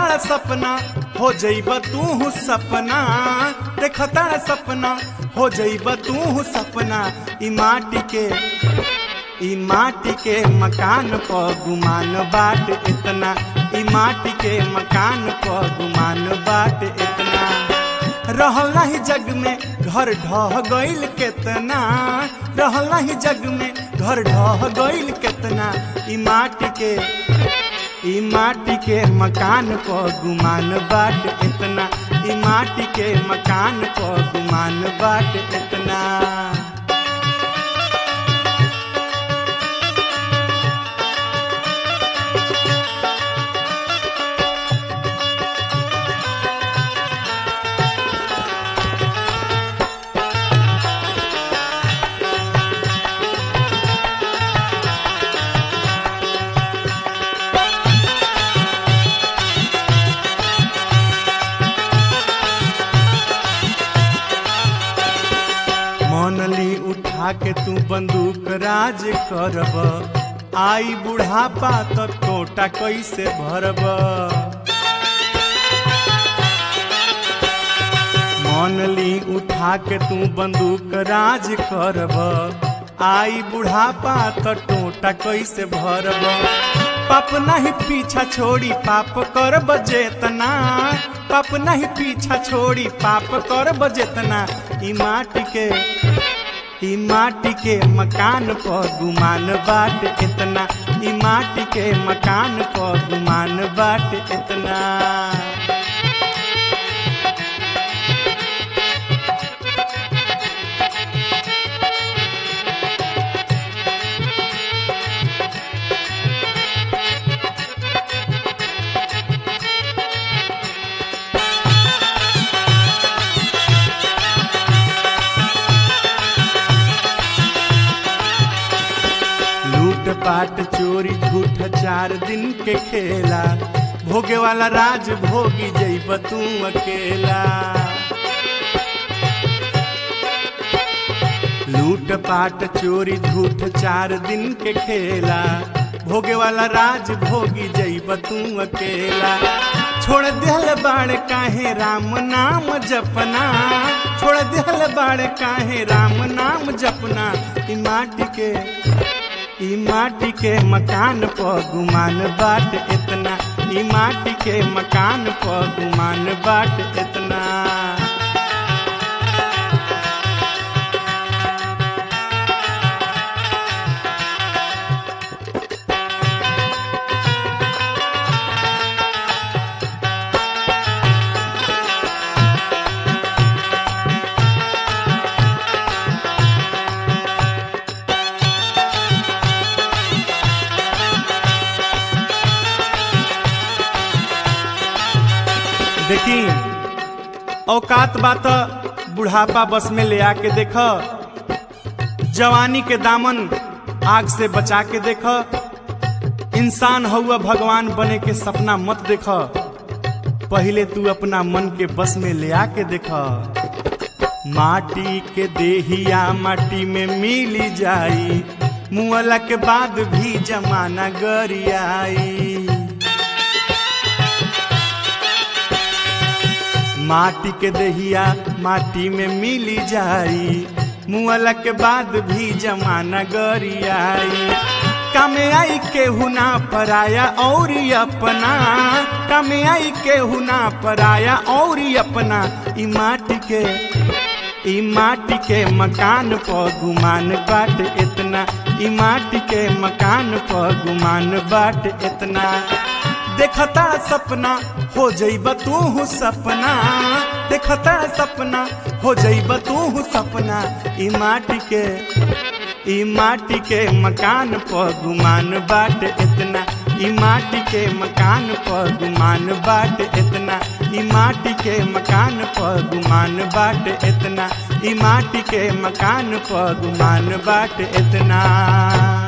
देखताड़ सपना हो जइब तू सपना देखताड़ सपना हो जइब तू सपना ई माटी के ई माटी के मकान प गुमान बाट इतना ई माटी के मकान प गुमान बाट इतना रहल नाही जग में घर ढह गइल केतना रहल नाही जग में घर ढह गइल केतना ई माटी के ई माटी के मकान प गुमान बाट इतना ई माटी के मकान प गुमान बाट इतना मनली उठा के तू बंदूक राज करब आई बुढ़ापा तो टोटा कैसे भरब मनली उठा के तू बंदूक राज करब आई बुढ़ापा तो टोटा कैसे भरब पाप नहीं पीछा छोड़ी पाप करब जेतना पाप नहीं पीछा छोड़ी पाप करब जेतना ई माटी के ई माटी के मकान प गुमान बाट इतना ई माटी के मकान प गुमान बाट इतना लूट पाट चोरी झूठ चार दिन के खेला भोगे वाला राज भोगी जइब तू अकेला लूट पाट चोरी झूठ चार दिन के खेला भोगे वाला राज भोगी जइब तू अकेला छोड़ दिहल बाड़ काहे राम नाम जपना छोड़ दिहल बाड़ काहे राम नाम जपना ई माटी के ई माटी के मकान प गुमान बाट इतना ई माटी के मकान प गुमान बाट इतना देखी औकात बात बुढ़ापा बस में ले आके देख जवानी के दामन आग से बचा के देख इंसान हुआ भगवान बने के सपना मत देख पहले तू अपना मन के बस में ले आके देख माटी के देहिया माटी में मिली जाई मुअला के बाद भी जमाना गरियाई माटी के दहिया माटी में मिली जाई मुअला के बाद भी जमाना गरियाई कमे आई केहू ना पराया और अपना कमे आई केहू ना पराया और अपना ई माटी के ई माटी के मकान प गुमान बाट इतना ई माटी के मकान प गुमान बाट इतना देखता सपना हो जइब तू सपना देखता सपना हो जइब तू सपना ई माटी के ई माटी के मकान प गुमान बाट इतना ई माटी के मकान प गुमान बाट इतना ई माटी के मकान प गुमान बाट इतना ई माटी के मकान प गुमान बाट इतना